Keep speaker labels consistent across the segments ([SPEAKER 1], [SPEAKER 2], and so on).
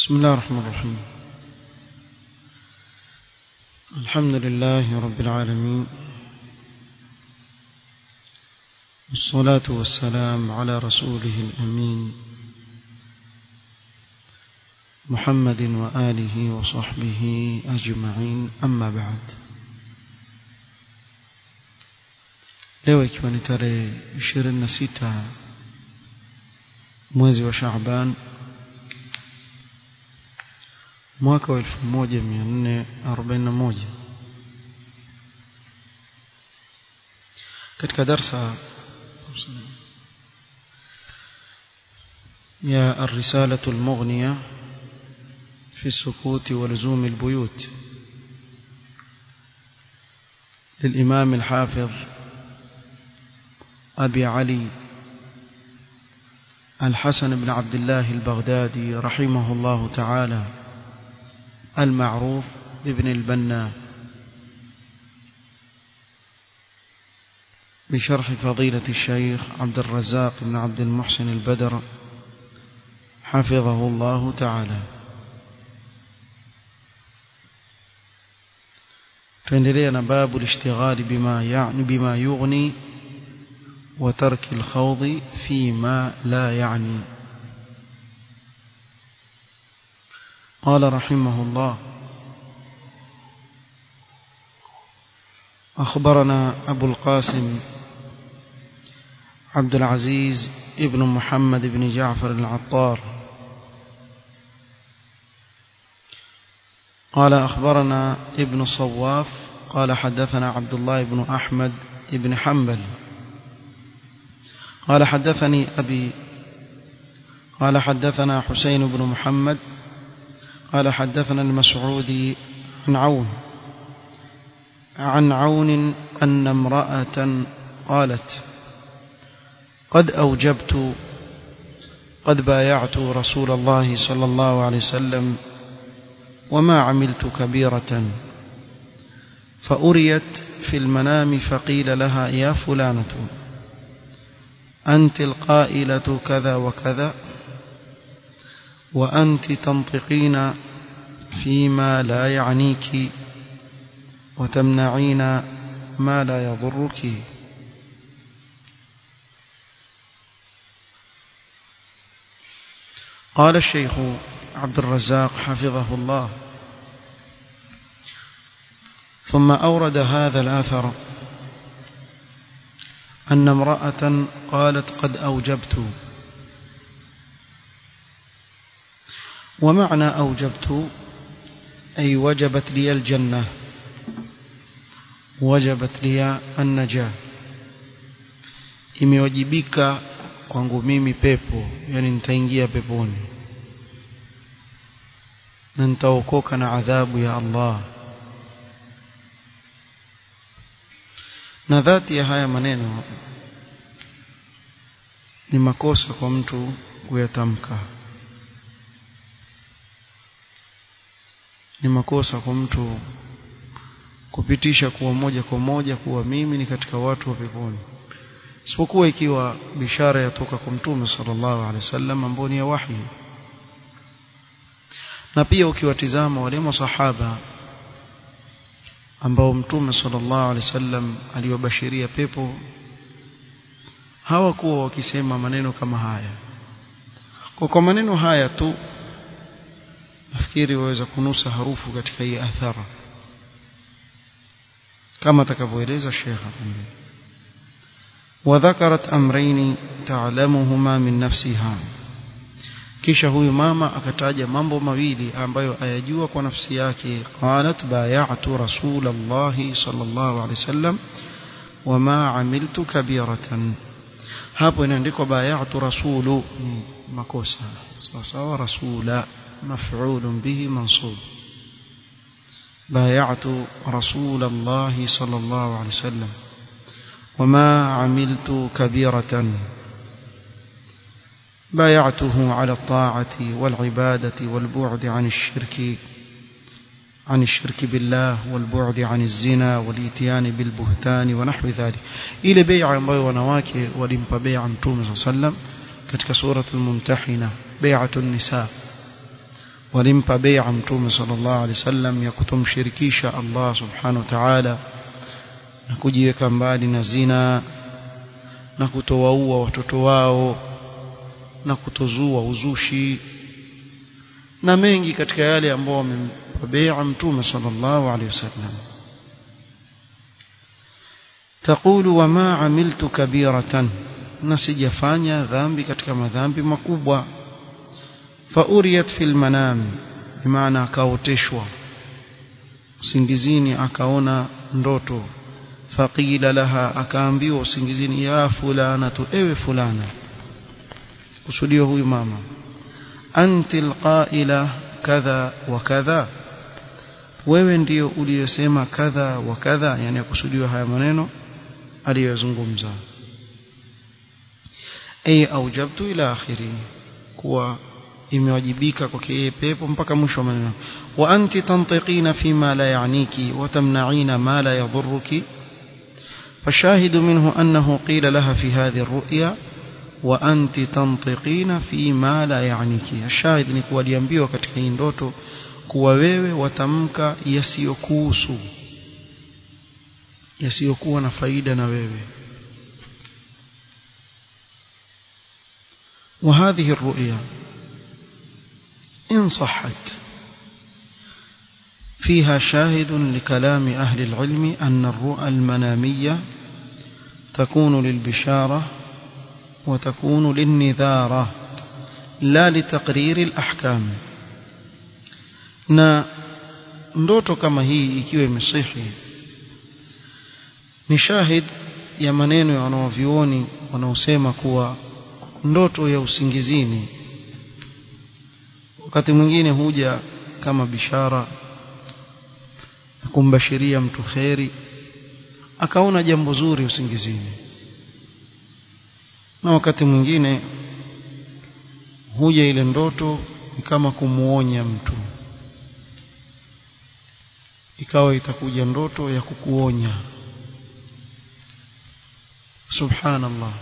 [SPEAKER 1] بسم الله الرحمن الرحيم الحمد لله رب العالمين والصلاة والسلام على رسوله الأمين محمد وآله وصحبه أجمعين أما بعد leo ikiwa ni tarehe 26 mwezi wa Shaaban mwaka wa 1441 katika darsa يا الرسالة المغنية في السكوت ولزوم البيوت للإمام الحافظ أبي علي الحسن بن عبد الله البغدادي رحمه الله تعالى المعروف بابن البنا بشرح فضيلة الشيخ عبد الرزاق بن عبد المحسن البدر حفظه الله تعالى فاندلينا باب الاشتغال بما يعني بما يغني وترك الخوض فيما لا يعني قال رحمه الله أخبرنا أبو القاسم عبد العزيز ابن محمد بن جعفر العطار قال أخبرنا ابن الصواف قال حدثنا عبد الله بن أحمد بن حنبل قال حدثني أبي قال حدثنا حسين بن محمد قال حدثنا المسعودي عن عون عن عون أن امرأة قالت قد أوجبت قد بايعت رسول الله صلى الله عليه وسلم وما عملت كبيرة فأريت في المنام فقيل لها يا فلانة أنت القائلة كذا وكذا وأنت تنطقين فيما لا يعنيك وتمنعين ما لا يضرك قال الشيخ عبد الرزاق حفظه الله ثم أورد هذا الآثر أن امرأة قالت قد أوجبت ومعنى أوجبت أي وجبت لي الجنة وجبت لي النجاة imewajibika kwangu mimi pepo yani nitaingia peponi na nitaokoka na adhabu ya Allah na dhati ya haya maneno ni makosa kwa mtu kuyatamka ni makosa kwa mtu kupitisha kuwa moja kwa moja kuwa mimi ni katika watu wa peponi isipokuwa ikiwa bishara yatoka kwa mtume sallallahu alaihi wasallam ambao ni ya wahi na pia ukiwatizama wale masahaba ambao mtume sallallahu alaihi wasallam aliwabashiria pepo hawakuwa wakisema maneno kama haya kwa kwa maneno haya tu nafikiri waweza kunusa harufu katika hii athara kama atakavyoeleza Sheikh وذكرت أمرين تعلمهما من نفسها kisha huyu mama akataja mambo mawili ambayo ayajua kwa nafsi yake qalat bay'atu rasulullah sallallahu alaihi wasallam wama amiltu kabiratan hapo inaandikwa bay'atu rasulu ni makosa sawa sawa rasula maf'ul bihi mansub bay'atu rasulullah sallallahu alaihi wasallam wama amiltu kabiratan بايعته على الطاعة والعبادة والبعد عن الشرك عن الشرك بالله والبعد عن الزنا والإتيان بالبهتان ونحو ذلك إلى بيع ambayo wanawake walimpa bai'a Mtume صلى الله عليه وسلم katika sura al-Mumtahina bai'atu an-nisa walimpa bai'a mtume sallallahu alaihi wasallam ya kutomshirikisha Allah subhanahu wa ta'ala na kujiweka mbali na zina na kutowaua watoto wao na kutozua uzushi na mengi katika yale ambao wamempa bai'a mtume sallallahu alaihi wasallam تقول وما عملت كبيرة نسجفانيا ذنبي katika madhambi makubwa فأريت في المنام بمعنى akaoteshwa usingizini akaona ndoto faqila laha akaambiwa usingizini ya fulana tu ewe fulana kusudio huyu mama anti alqaila kadha wa kadha wewe ndio uliyosema kadha wa kadha yani akusudiwa haya maneno aliyozungumza ay aujabtu ila akhiri kuwa imewajibika kwake yeye pepo mpaka mwisho wa maneno wa anti tantiqina fima la yaaniki wa tamna'ina ma la yadhurruki فالشاهد منه أنه قيل لها في هذه الرؤيا وأنت تنطقين فيما لا يعنيك الشاهد ni kuwa aliambiwa katika hii ndoto kuwa wewe watamka yasiyokuhusu yasiyokuwa na faida na wewe وهذه الرؤيا إن صحت فيها شاهد لكلام أهل العلم أن الرؤى المنامية تكون للبشارة وتكون للنذارة لا لتقرير الأحكام na ndoto kama hii ikiwa imesihi ni shahid ya maneno ya wanaovioni wanaosema kuwa ndoto ya usingizini wakati mwingine huja kama bishara kumbashiria mtu kheri akaona jambo zuri usingizini na wakati mwingine huja ile ndoto ni kama kumuonya mtu ikawa itakuja ndoto ya kukuonya subhanallah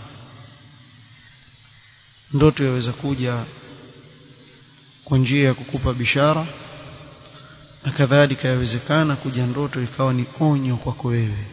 [SPEAKER 1] ndoto yaweza kuja kwa njia ya kukupa bishara na kadhalika yawezekana kuja ndoto ikawa ni onyo kwako wewe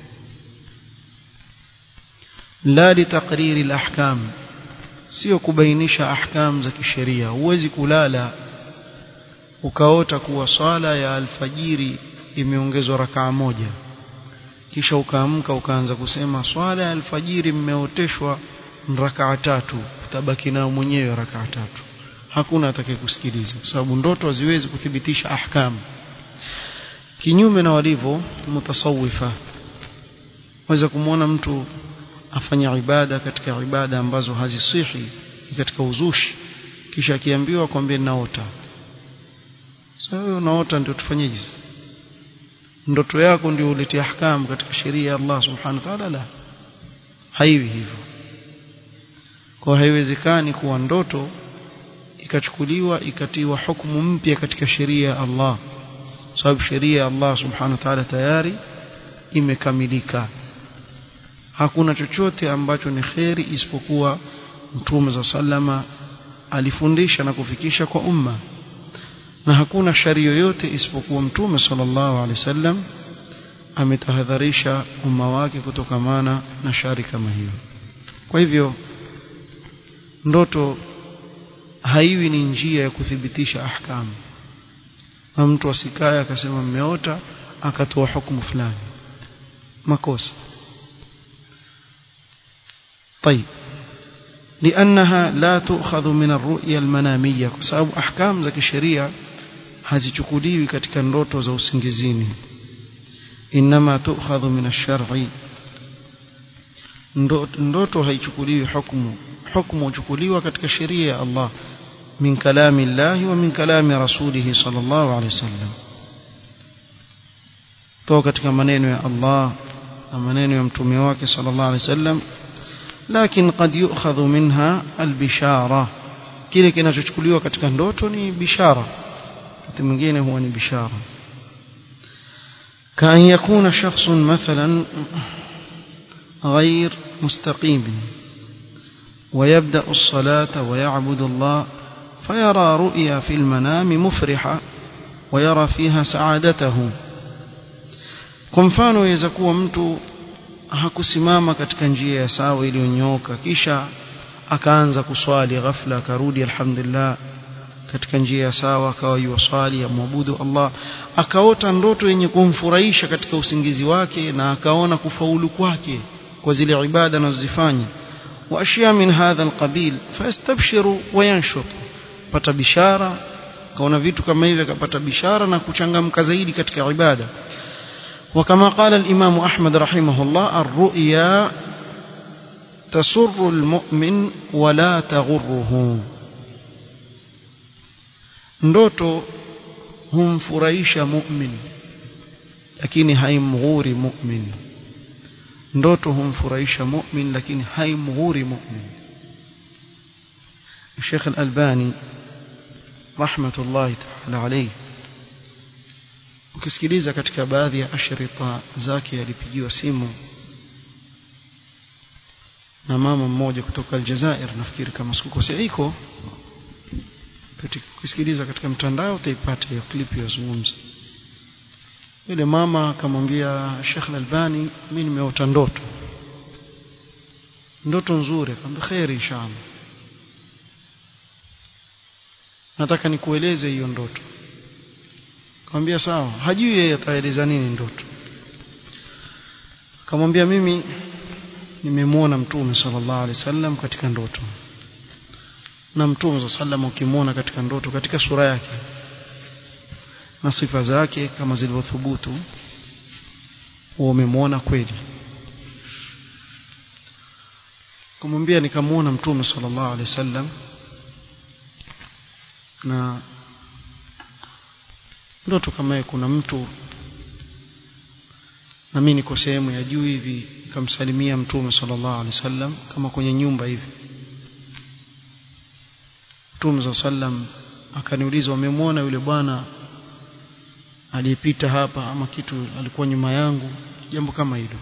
[SPEAKER 1] la litakriri alahkam sio kubainisha ahkam za kisheria huwezi kulala ukaota kuwa swala ya alfajiri imeongezwa rakaa moja kisha ukaamka ukaanza kusema swala ya alfajiri mmeoteshwa rakaa tatu utabaki nao mwenyewe rakaa tatu hakuna atakayekusikiliza kwa sababu ndoto haziwezi kuthibitisha ahkam kinyume na walivyo mutasawifa waweza kumwona mtu afanya ibada katika ibada ambazo hazisihi katika uzushi kisha akiambiwa kwambie naota sasa wewe unaota ndio tufanyeje ndoto yako ndio ulete ahkam katika sheria ya Allah subhanahu wa ta'ala la haiwi hivyo kwa haiwezekani kuwa ndoto ikachukuliwa ikatiwa hukumu mpya katika sheria ya Allah sababu sheria ya Allah subhanahu wa ta'ala tayari imekamilika hakuna chochote ambacho ni kheri isipokuwa mtume za sallama alifundisha na kufikisha kwa umma na hakuna shari yoyote isipokuwa mtume sallallahu alaihi wasallam ametahadharisha umma wake kutokamana na shari kama hiyo kwa hivyo ndoto haiwi ni njia ya kuthibitisha ahkamu na mtu asikaye akasema mmeota akatoa hukumu fulani makosa طيب لأنها لا تؤخذ من الرؤيا المنامية بسبب أحكام ذاك الشريعة hazichukuliwi katika ndoto za usingizini inma tu'khadhu min ash-shar'i ndoto haichukuliwi hukumu hukumu huchukuliwa katika sheria ya Allah min kalami Allah wa min kalami rasulih sallallahu alayhi wasallam toka katika maneno ya Allah na maneno ya mtume wake sallallahu alayhi wasallam lakini قد يؤخذ منها البشاره kile kinachochukuliwa katika ndoto ni bishara wakati mwingine huwa ni bishara كأن يكون شخص مثلا غير مستقيم ويبدأ الصلاة ويعبد الله فيرى رؤيا في المنام مفرحة ويرى فيها سعادته kwa mfano yaweza kuwa mtu hakusimama katika njia ya sawa iliyonyooka kisha akaanza kuswali ghafla akarudi alhamdulillah katika njia ya sawa akawa yuwaswali amwabudu Allah akaota ndoto yenye kumfurahisha katika usingizi wake na akaona kufaulu kwake kwa zile ibada anazozifanya wa ashya min hadha alqabil fastabshiru wa yanshut pata bishara kaona vitu kama hivi akapata bishara na kuchangamka zaidi katika ibada وكما قال الإمام أحمد رحمه الله الرؤيا تسر المؤمن ولا تغره ndoto humfurahisha mu'min lakini haimghuri mu'min ndoto humfurahisha mu'min lakini haimghuri mu'min Sheikh Al-Albani rahmatullahi ta'ala alayhi ukisikiliza katika baadhi ya ashrita zake alipigiwa simu na mama mmoja kutoka Aljazair nafikiri kama sikukosea iko ukisikiliza katika mtandao utaipata hiyo clip yazungumza yule mama akamwambia Sheikh Al-Albani mimi nimeota ndoto ndoto nzuri akamwambia khairi inshallah nataka nikueleze hiyo ndoto akamwambia sawa hajui yeye ataeleza nini ndoto akamwambia mimi nimemwona mtume sallallahu alaihi wasallam katika ndoto na mtume sallallahu ukimwona katika ndoto katika sura yake na sifa zake kama zilivyothubutu umemwona kweli kumwambia nikamwona mtume sallallahu alaihi wasallam na ndoto kama kuna mtu na mimi niko sehemu ya juu hivi nikamsalimia mtume sallallahu alaihi wasallam kama kwenye nyumba hivi mtume sallam akaniuliza wamemwona yule bwana aliyepita hapa ama kitu alikuwa nyuma yangu jambo kama hilo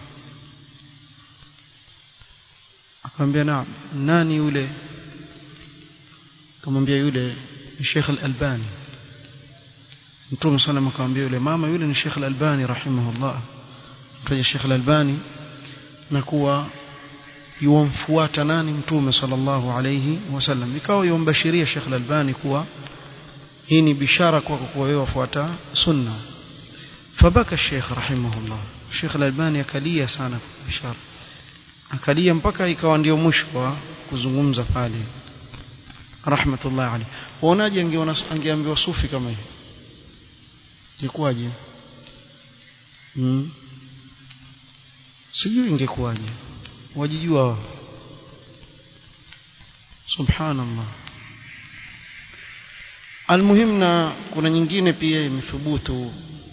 [SPEAKER 1] akamwambia na nani yule akamwambia yule ni Sheikh Al-Albani Mtume sana akamwambia yule mama yule ni Sheikh Al-Albani rahimahullah mtaja Sheikh Al-Albani na kuwa yuamfuata nani Mtume sallallahu alayhi wasallam ikawa yumbashiria Sheikh Al-Albani kuwa hii ni bishara kwako kuwa wewe wafuata sunna fabaka Sheikh rahimahullah Sheikh Al-Albani akalia sana bishara akalia mpaka ikawa ndio mwisho wa kuzungumza pale rahmatullah alayhi waonaje angeona angeambiwa sufi kama hiyo ingekuwaje hmm. sijui ingekuwaje wajijua wao subhanallah almuhim na kuna nyingine pia imethubutu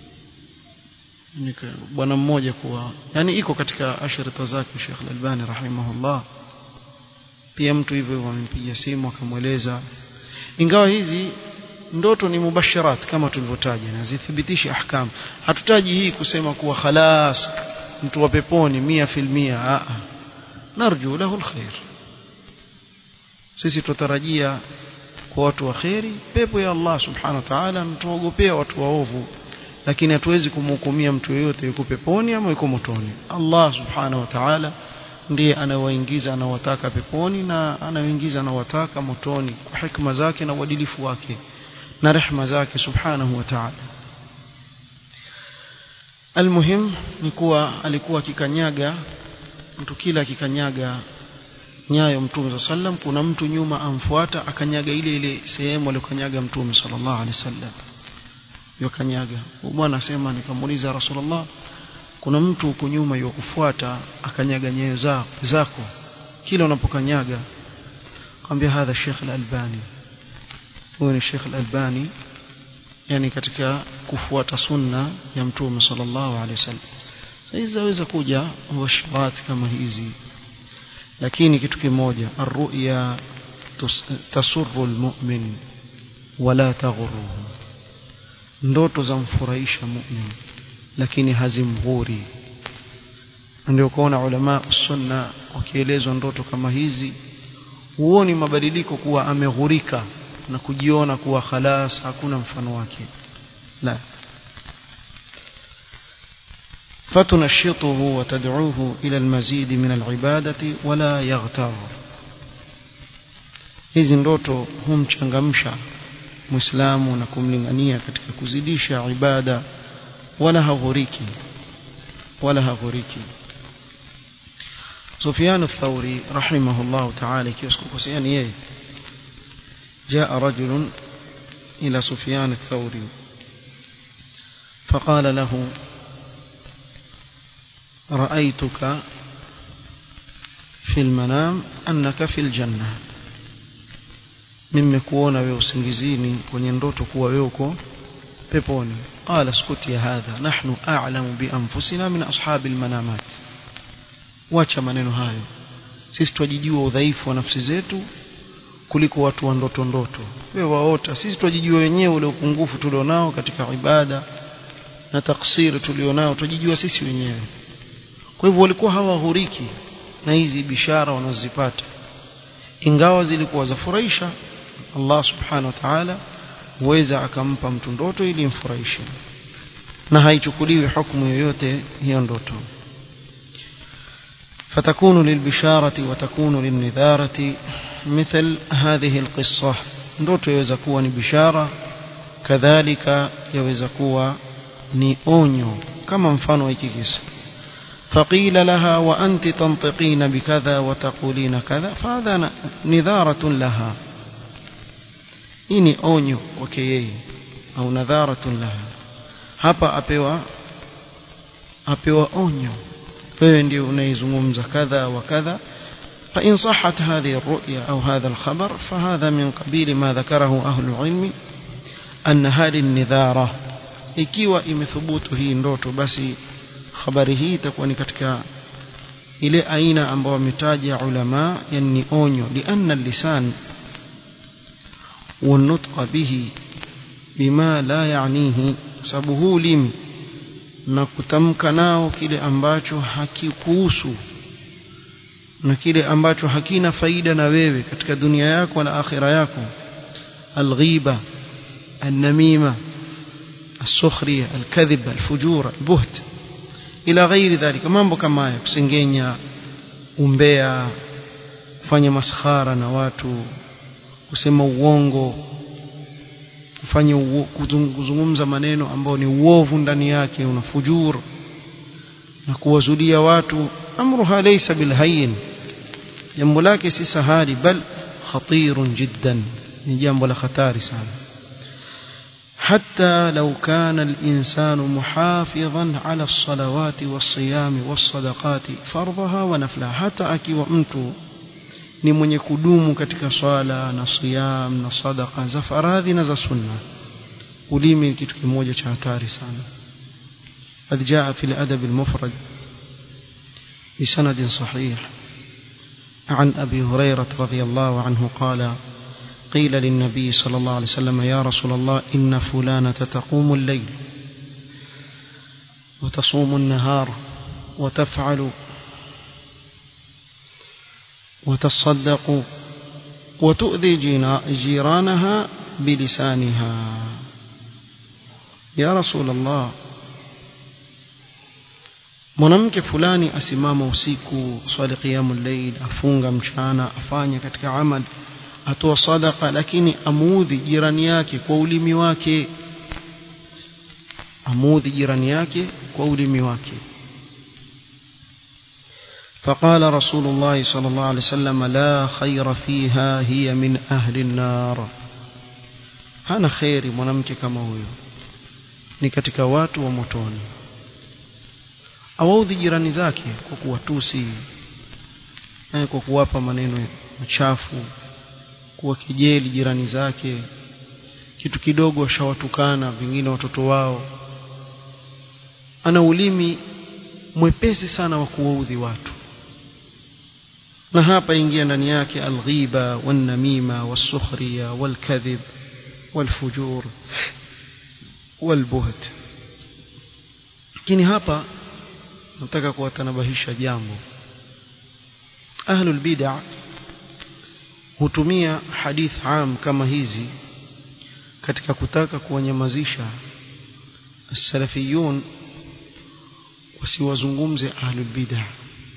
[SPEAKER 1] bwana mmoja kuwa yani iko katika ashrita zake Sheikh Al-Albani rahimahullah pia mtu hivyo wamempigia simu akamweleza ingawa hizi ndoto ni mubasharat kama tulivyotaja na zithibitishi ahkam hatutaji hii kusema kuwa khalas mtu wa peponi mia filmia a narju lahu alkhair sisi tutarajia kwa watu wa khairi pepo ya Allah subhanahu wa ta'ala na tuogopea watu waovu lakini hatuwezi kumhukumia mtu yeyote yuko peponi ama yuko motoni Allah subhanahu wa ta'ala ndiye anawaingiza anawataka peponi na anawaingiza anawataka motoni kwa hikma zake na uadilifu wake na rehma zake subhanahu wa ta'ala almuhim ni kuwa alikuwa akikanyaga mtu kila akikanyaga nyayo mtume sallam kuna mtu nyuma amfuata akanyaga ile ile sehemu aliyokanyaga mtume sallallahu alaihi wasallam yokanyaga bwana asema nikamuuliza rasulullah kuna mtu huko nyuma yokufuata akanyaga nyayo zako zako kila unapokanyaga kwambia hadha Sheikh Al-Albani huyo ni Sheikh Al-Albani yani katika kufuata sunna ya mtume sallallahu alaihi wasallam sasa zaweza kuja washarat kama hizi lakini kitu kimoja arruya tasurru almu'min wala taghurruhu ndoto za mfurahisha mu'min lakini hazimghuri ndio kuona ulama sunna wakielezwa ndoto kama hizi huoni mabadiliko kuwa ameghurika na kujiona kuwa khalas hakuna mfano wake la فتنشطه وتدعوه إلى المزيد من العبادة ولا يغتر hizi ndoto humchangamsha muislamu na kumlingania katika kuzidisha ibada wala haghuriki wala haghuriki Sufyan ath-Thawri rahimahullah ta'ala kisikukosea ni yeye جاء رجل إلى سفيان الثوري فقال له رأيتك في المنام أنك في الجنة nimekuona wewe usingizini kwenye ndoto kuwa wewe uko peponi qala skuti ya hadha nahnu a'lamu bi anfusina min ashabi almanamat wacha maneno hayo sisi twajijua udhaifu wa nafsi zetu kuliko watu wa ndoto ndoto wewe waota sisi twajijua wenyewe ule upungufu tulionao katika ibada na taksiri tulionao twajijua sisi wenyewe kwa hivyo walikuwa hawaghuriki na hizi bishara wanazozipata ingawa zilikuwa zafurahisha Allah subhanahu wa ta'ala huweza akampa mtu ndoto ili imfurahishe na haichukuliwi hukumu yoyote hiyo ndoto فتكون للبشارة وتكون للنذارة مثل هذه القصة ndoto yaweza kuwa ni bishara kadhalika yaweza kuwa ni onyo kama mfano hiki kisa فقيل لها وأنت تنطقين بكذا وتقولين كذا فهذا نذارة لها إني أونيو وكيي أو نذارة لها hapa apewa apewa onyo wewe ndio unaizungumza kadha wa kadha فإن صحت هذه الرؤيا أو هذا الخبر فهذا من قبيل ما ذكره أهل العلم أن هذه النذارة ikiwa imethubutu hii ndoto basi habari hii itakuwa ni katika ile aina ambayo wametaja ulama yani onyo lianna lisan والنطق به بما لا يعنيه sababu huu limi na kutamka nao kile ambacho hakikuhusu na kile ambacho hakina faida na wewe katika dunia yako na akhira yako alghiba النميمه السخريه الكذب الفجور البهت ila ghairi dhalika mambo kama haya kusengenya umbea kufanya maskhara na watu kusema uongo kufanya kuzungumza maneno ambayo ni uovu ndani yake una fujur na kuwazulia watu amruha laysa bilhayyin jambo lake si sahali bal khatirun jiddan ni jambo la hatari sana حتى لو كان الإنسان محافظا على الصلوات والصيام والصدقات فرضها ونفلها حتى akiwa mtu ni mwenye kudumu katika swala na siyam na sadaqa za faradhi na za sunna ulimi ni kitu kimoja cha hatari sana قد جاء في الأدب المفرد بسند صحيح عن أبي هريرة رضي الله عنه قال قيل للنبي صلى الله عليه وسلم يا رسول الله إن فلانة تقوم الليل وتصوم النهار وتفعل وتصدق وتؤذي جيرانها بلسانها يا رسول الله mwanamke fulani asimama usiku swali qiyamul layl afunga mchana afanya katika amali atoa sadaka lakini amuudhi jirani yake kwa ulimi wake amuudhi jirani yake kwa ulimi wake فقال رسول الله صلى الله عليه وسلم لا خير فيها هي من أهل النار hana kheri mwanamke kama huyo ni katika watu wa motoni awaudhi jirani zake kwa kuwatusi kwa kuwapa maneno machafu kuwa kijeli jirani zake kitu kidogo ashawatukana vingine watoto wao ana ulimi mwepesi sana wa kuwaudhi watu na hapa ingia ndani yake alghiba wanamima wasukhriya walkadhib walfujur walbuht lakini hapa nataka kuwatanabahisha jambo ahlul bid'ah hutumia hadith am kama hizi katika kutaka kuwanyamazisha salafiyun wasiwazungumze ahlul bid'ah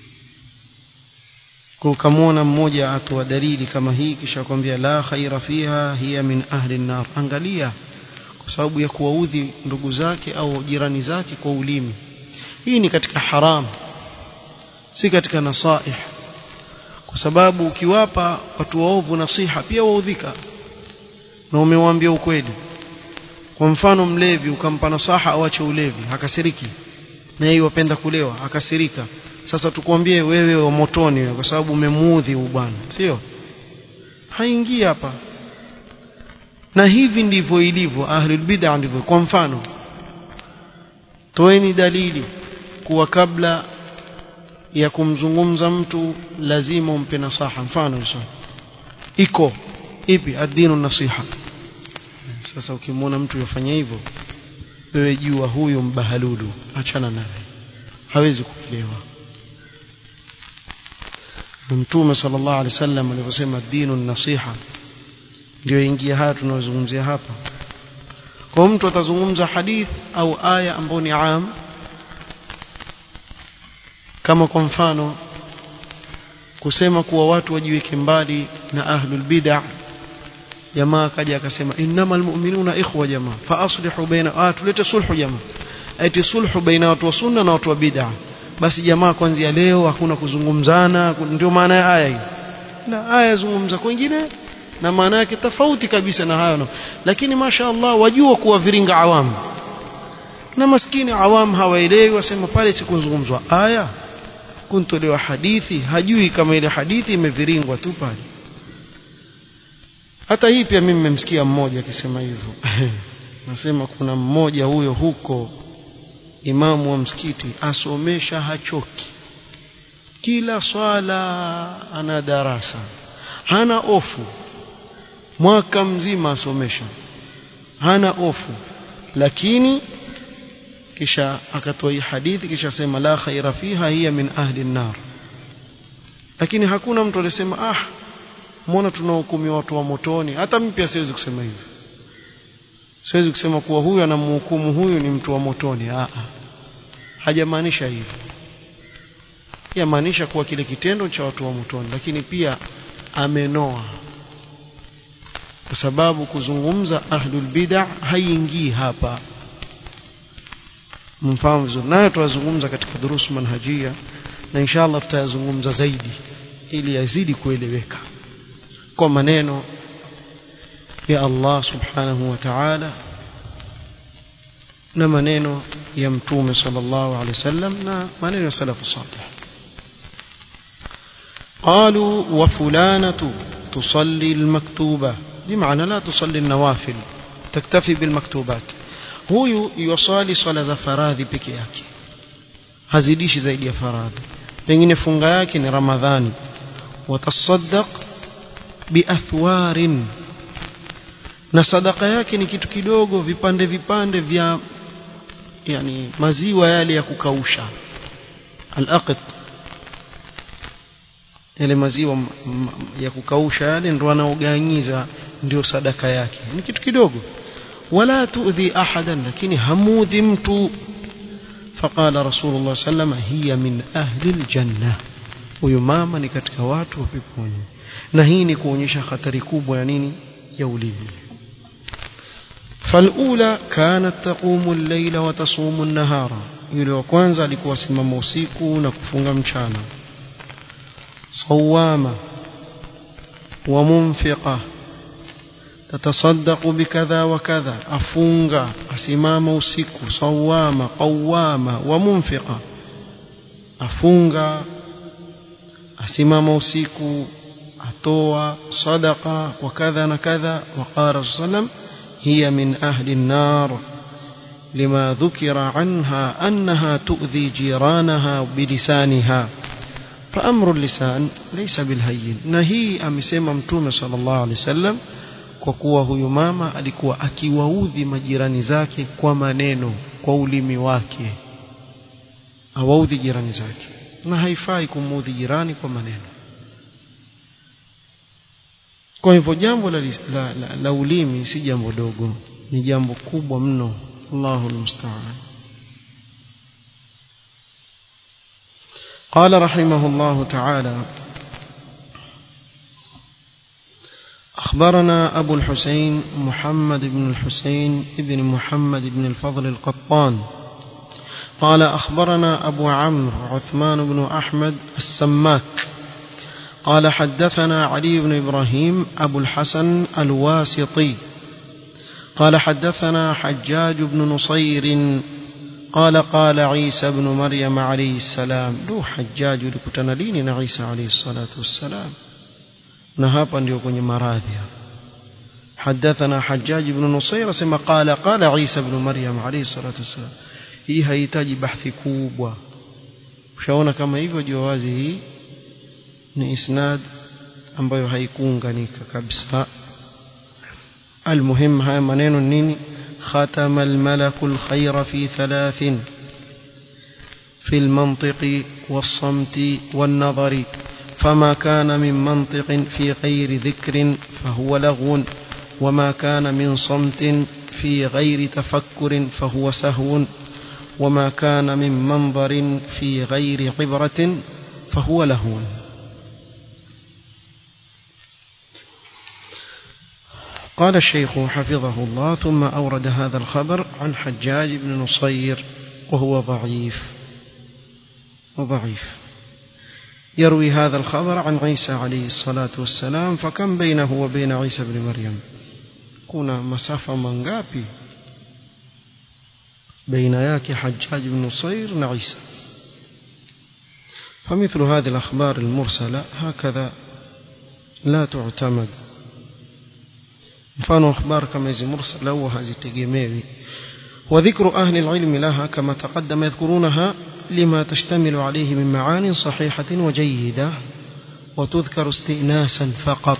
[SPEAKER 1] kwa ukamwona mmoja atoa dalili kama hii kisha kwambia la khaira fiha hiya min ahli nar angalia kwa sababu ya kuwaudhi ndugu zake au jirani zake kwa ulimi hii ni katika haram si katika nasaih kwa sababu ukiwapa watu waovu nasiha pia waudhika na umewaambia ukweli kwa mfano mlevi ukampa nasaha awache ulevi hakasiriki na yeye wapenda kulewa akasirika sasa tukwambie wewe wa motoni wewe kwa sababu umemuudhi bwana sio haingii hapa na hivi ndivyo ilivyo ahlul bid'ah ndivyo kwa mfano toeni dalili kuwa kabla ya kumzungumza mtu lazima umpe nasaha mfano hizo iko ipi adinu nasiha sasa ukimwona mtu yafanya hivyo wewe jua huyu mbahaludu achana naye hawezi kuelewa mtume sallallahu alaihi wasallam alivyosema dinu nasiha ndio ingia haya tunayozungumzia hapa kwa mtu atazungumza hadith au aya ambayo ni am kama kwa mfano kusema kuwa watu wajiweke mbali na ahlul bid'ah jamaa akaja akasema innamal mu'minuna ikhwa jamaa fa aslihu baina ah tulete sulhu jamaa ati sulhu baina watu wa sunna na watu wa bid'ah basi jamaa kuanzia leo hakuna kuzungumzana ndio maana ya aya hii na aya zungumza kwingine na maana yake tofauti kabisa na hayo lakini masha Allah wajua kuwa viringa awamu na maskini awam hawaelewi wasema pale sikuzungumzwa aya kuntolewa hadithi hajui kama ile hadithi imeviringwa tu pale hata hii pia mimi nimemsikia mmoja akisema hivyo nasema kuna mmoja huyo huko imamu wa msikiti asomesha hachoki kila swala ana darasa hana ofu mwaka mzima asomesha hana ofu lakini kisha akatoa hii hadithi kisha sema la khaira fiha hiya min ahli an-nar lakini hakuna mtu alisema ah mbona tunahukumia watu wa motoni hata mimi pia siwezi kusema hivyo siwezi kusema kuwa huyu anamhukumu huyu ni mtu wa motoni ah hajamaanisha hivyo yamaanisha kuwa kile kitendo cha watu wa motoni lakini pia amenoa kwa sababu kuzungumza ahlul bid'ah haingii hapa mfahamu vizuri nayo tutazungumza katika durusu manhajia na inshallah tutayazungumza zaidi ili yazidi kueleweka kwa maneno ya Allah subhanahu wa ta'ala na maneno ya mtume sallallahu alaihi wasallam na maneno ya salafu salih قالوا وفلانة تصلي المكتوبة بمعنى لا تصلي النوافل تكتفي بالمكتوبات huyu yusali swala za faradhi peke yake hazidishi zaidi ya faradhi pengine funga yake ni ramadhani watasaddaq biathwarin na sadaka yake ni kitu kidogo vipande vipande vya yani maziwa yale ya kukausha al-aqd yale maziwa ya kukausha yale ndo anaoganyiza ndio sadaka yake ni kitu kidogo ولا تؤذي أحدا لكن هموذ مت فقال رسول الله صلى الله عليه وسلم هي من أهل الجنة ويماما ni katika watu wa peponi na hii ni kuonyesha hatari kubwa ya nini ya ulimi فالأولى كانت تقوم الليل وتصوم النهار yule wa kwanza alikuwa simama usiku na kufunga mchana sawama wa munfiqa تتصدق بكذا وكذا أفونغا أسمام usiku صوامة قوامة ومنفقة أفونغا أسمام usiku أتوى صدقة وكذا نكذا وقال صلى الله عليه وسلم هي من أهل النار لما ذكر عنها أنها تؤذي جيرانها بلسانها فأمر اللسان ليس بالهين نهي أمسيما متوم صلى الله عليه وسلم kwa kuwa huyu mama alikuwa akiwaudhi majirani zake kwa maneno kwa ulimi wake awaudhi jirani zake na haifai kumuudhi jirani kwa maneno kwa hivyo jambo la, la, la, la ulimi si jambo dogo ni jambo kubwa mno Allahu musta'an قال رحمه الله تعالى أخبرنا أبو الحسين محمد بن الحسين بن محمد بن الفضل القطان قال أخبرنا أبو عمرو عثمان بن أحمد السماك قال حدثنا علي بن إبراهيم أبو الحسن الواسطي قال حدثنا حجاج بن نصير قال قال عيسى بن مريم عليه السلام لو حجاج لكتنا لين عيسى عليه الصلاة والسلام نهابا ليكون مراذيا حدثنا حجاج بن نصير سما قال قال عيسى بن مريم عليه الصلاة والسلام hii haihitaji bahthi kubwa ushaona kama hivyo jua wazi hii ni isnad ambayo haikuunganika kabisa المهم هاي maneno nini ختم الملك الخير في ثلاث في المنطق والصمت والنظر فما كان من منطق في غير ذكر فهو لغو وما كان من صمت في غير تفكر فهو سهو وما كان من منظر في غير عبرة فهو لهو قال الشيخ حفظه الله ثم أورد هذا الخبر عن حجاج بن نصير وهو ضعيف وضعيف يروي هذا الخبر عن عيسى عليه الصلاة والسلام فكم بينه وبين عيسى بن مريم كنا مسافة منغابي بين ياك حجاج بن نصير وعيسى فمثل هذه الأخبار المرسلة هكذا لا تعتمد mfano akhbar kama hizi mursala huwa hazitegemewi وذكر أهل العلم لها كما تقدم يذكرونها لما تشتمل عليه من معان صحيحة وجيدة وتذكر استئناسا فقط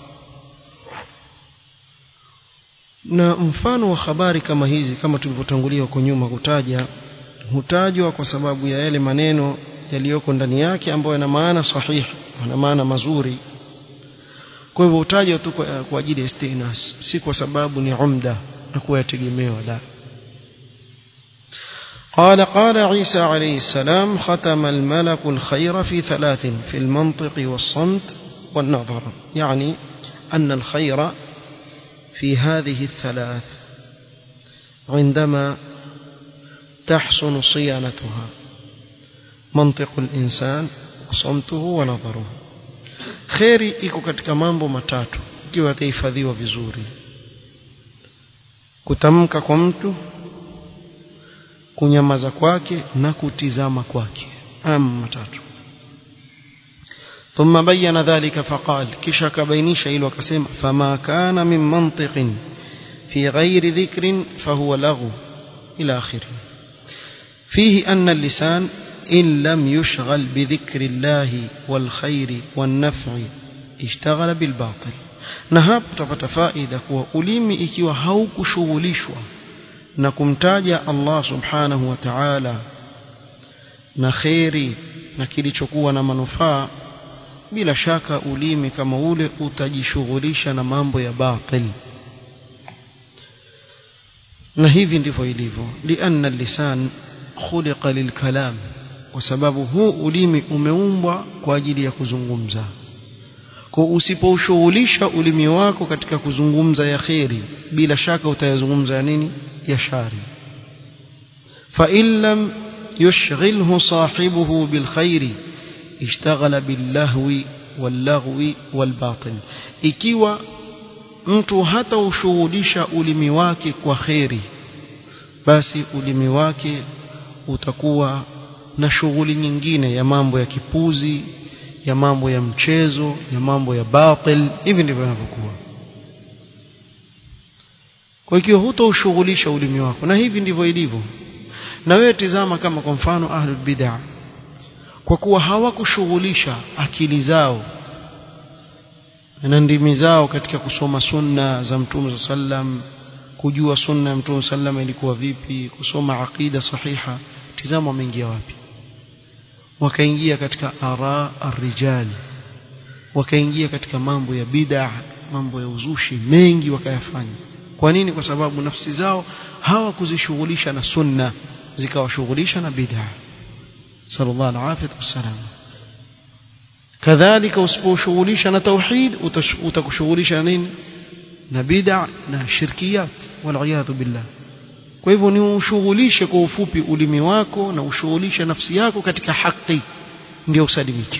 [SPEAKER 1] na mfano wa habari kama hizi kama tulivyotangulia huko nyuma kutaja hutajwa kwa sababu ya yale maneno yaliyoko ndani yake ambayo yana maana sahihi yana maana mazuri kwa hivyo hutajwa tu kwa ajili ya istinas si kwa sababu ni umda na kuwa yategemewa la قال قال عيسى عليه السلام ختم الملك الخير في ثلاث في المنطق والصمت والنظر يعني أن الخير في هذه الثلاث عندما تحسن صيانتها منطق الإنسان وصمته ونظره kheri iko katika mambo matatu ikiwa yatahifadhiwa vizuri kutamka kwa mtu kunyamaza kwake na kutizama kwake ama matatu ثم بين ذلك فقال كشا كبينيش إلو كسيم فما كان من منطق في غير ذكر فهو لغو إلى آخره فيه أن اللسان إن لم يشغل بذكر الله والخير والنفع اشتغل بالباطل na hapo tutapata faida kuwa ulimi ikiwa haukushughulishwa na kumtaja Allah subhanahu wa ta'ala na kheri na kilichokuwa na manufaa bila shaka ulimi kama ule utajishughulisha na mambo ya batil na hivi ndivyo ilivyo lianna lisan khuliqa lilkalam kwa sababu huu ulimi umeumbwa kwa ajili ya kuzungumza kwa usipoushughulisha ulimi wako katika kuzungumza ya kheri bila shaka utayazungumza ya nini ya shari fa in lam yushghilhu sahibuhu bil khairi ishtaghala bil lahwi wal laghwi wal batil ikiwa mtu hata ushughulisha ulimi wake kwa kheri basi ulimi wake utakuwa na shughuli nyingine ya mambo ya kipuzi ya mambo ya mchezo ya mambo ya batil hivi ndivyo inavyokuwa kwa hiyo hutaushughulisha ulimi wako na hivi ndivyo ilivyo na wewe tizama kama kwa mfano ahlul bid'ah kwa kuwa hawakushughulisha akili zao na ndimi zao katika kusoma sunna za mtume sallam kujua sunna ya mtume sallam ilikuwa vipi kusoma aqida sahiha tizama wameingia wapi wakaingia katika ara arrijal wakaingia katika mambo ya bid'a mambo ya uzushi mengi wakayafanya kwa nini kwa sababu nafsi zao hawakuzishughulisha na sunna zikawashughulisha na bid'a sallallahu alaihi wasallam kadhalika usiposhughulisha na tauhid utakushughulisha na nini na bid'a na shirkiyat wal billah kwa hivyo ni ushughulishe kwa ufupi ulimi wako na ushughulishe nafsi yako katika haki ndio usalimike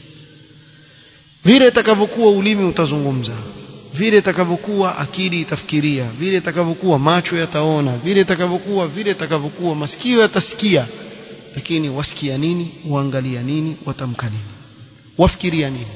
[SPEAKER 1] vile itakavyokuwa ulimi utazungumza vile itakavyokuwa akili itafikiria vile itakavyokuwa macho yataona vile itakavyokuwa vile itakavyokuwa masikio yatasikia lakini wasikia nini uangalia nini watamka nini wafikiria nini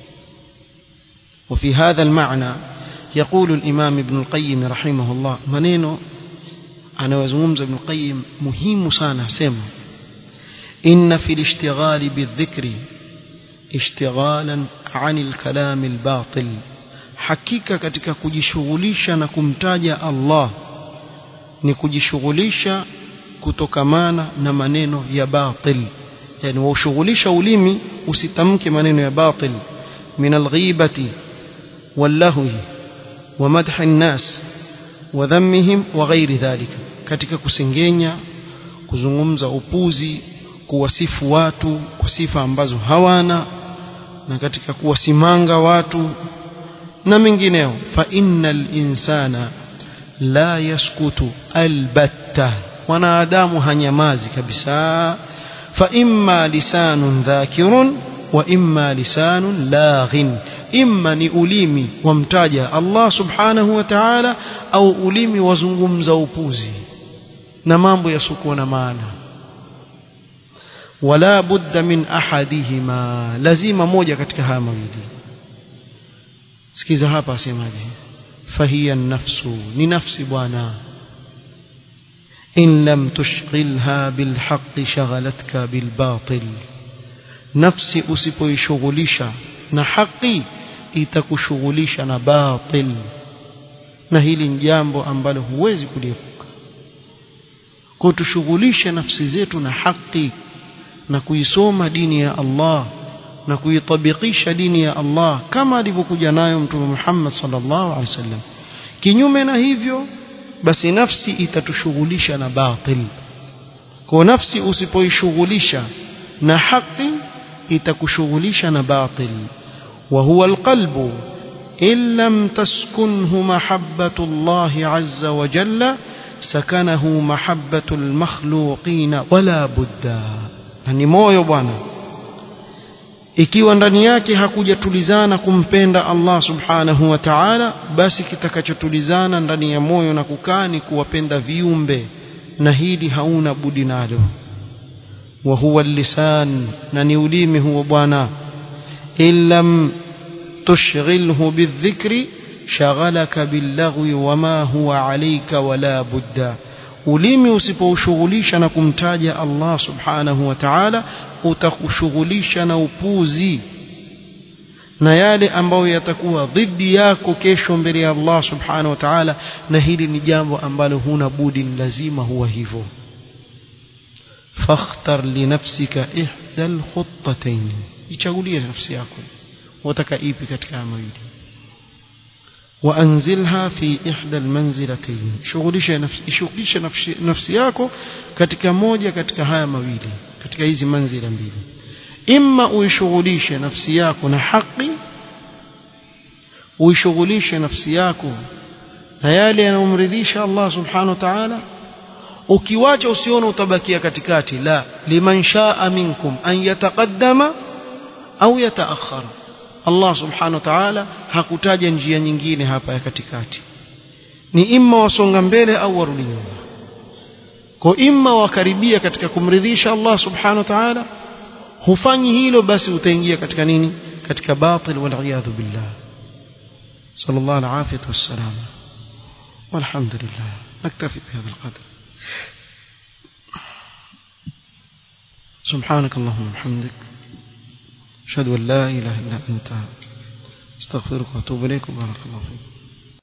[SPEAKER 1] وفي هذا المعنى يقول الإمام ابن القيم رحمه الله منينو أنا وزمومز ابن القيم مهم سانا سيما إن في الاشتغال بالذكر اشتغالا عن الكلام الباطل hakika katika kujishughulisha na kumtaja Allah ni kujishughulisha kutokamana na maneno ya batil yani waushughulisha ulimi usitamke maneno ya batil min alghibati wallahwi wa madhi an-nas wa dhammihim wa ghairi dhalika katika kusengenya kuzungumza upuzi kuwasifu watu kwa sifa ambazo hawana na katika kuwasimanga watu na mengineo fa innal insana la yaskutu albatta wanadamu hanyamazi kabisa fa imma lisanun dhakirun wa imma lisanun laghin imma ni ulimi wamtaja Allah subhanahu wa ta'ala au ulimi wazungumza upuzi na mambo yasiokuwa na maana wala budda min ahadihima lazima moja katika haya mawili sikiza hapa asemaje fahiya nafsu ni nafsi bwana in lam tushghilha bilhaqqi shaghalatka bilbatil nafsi usipoishughulisha na haki itakushughulisha na batil na hili ni jambo ambalo huwezi kuliepuka kwa tushughulishe nafsi zetu na haki na kuisoma dini ya Allah na kuitabikisha dini ya Allah kama alivyokuja nayo mtume Muhammad sallallahu alaihi wasallam kinyume na hivyo basi nafsi itatushughulisha na batil kwa nafsi usipoishughulisha na haki itakushughulisha na batil wa huwa alqalbu in lam taskunhu mahabbatu Allah azza wa jalla sakanahu mahabbatu almakhluqina wala budda na ni moyo bwana ikiwa ndani yake hakujatulizana kumpenda Allah subhanahu wa ta'ala basi kitakachotulizana ndani ya moyo na kukaa ni kuwapenda viumbe na hili hauna budi nalo wa huwa lisan na ni ulimi huo bwana illam tushghilhu bidhikri shaghalaka billaghwi wama huwa alayka wala budda ulimi usipoushughulisha na kumtaja Allah subhanahu wa ta'ala utakushughulisha na upuzi na yale ambayo yatakuwa dhidi yako kesho mbele ya Allah subhanahu wa ta'ala na hili ni jambo ambalo huna budi ni lazima huwa hivyo fakhtar li nafsika ihda alkhuttatayn ichagulie nafsi yako wataka ipi katika mawili وانزلها في احدى المنزلتين shughulisha nafsi shughulisha nafsi, nafsi yako katika moja katika haya mawili katika hizi manzila mbili imma uishughulishe nafsi yako na haki uishughulishe nafsi yako na yale yanayomridhisha Allah subhanahu wa ta'ala ukiwacha usione utabakia katikati la liman shaa minkum an yataqaddama au yataakhara Allah subhanahu wa ta'ala hakutaja njia nyingine hapa ya katikati ni imma wasonga mbele au warudi nyuma kwa imma wakaribia katika kumridhisha Allah subhanahu wa ta'ala hufanyi hilo basi utaingia katika nini katika batil wal iyadhu billah sallallahu alaihi wasallam والحمد لله نكتفي بهذا القدر سبحانك اللهم وبحمدك أشهد أن لا إله إلا أنت استغفرك وأتوب إليك وبارك الله فيك